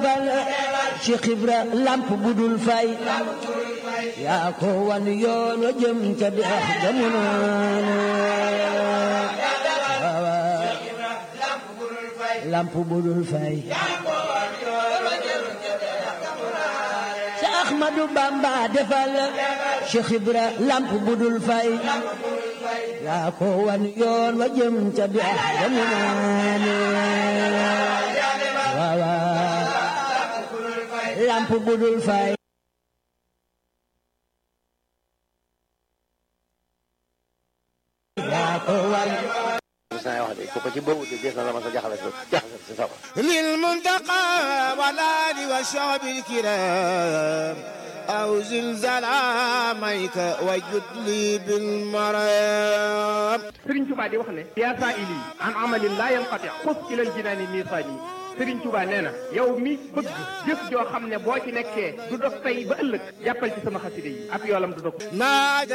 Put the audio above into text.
Cheikh Ibra lamp budul fay yaa ko wan yoon wa jëm ca dex jamono lamp budul fay sa Ahmadu Bamba defal Cheikh Ibra lamp budul fay yaa ko wan yoon wa jëm ca dex jamono lamp budul fay yaa ko wan للمنتقى والآل والشعب الكرام أو زلزال عاميك وجد لي بالمرام Sëriñ Tuubaa di wax ne yaa saa ili an amalin laa yanqati xus ilal jinaani miisaani Sëriñ Tuubaa nee na yow mi bëgg jëf joo xam ne boo ci nekkee du dog tey ba ëllëg jàppal ci sama xaside yi ab yoolam du dog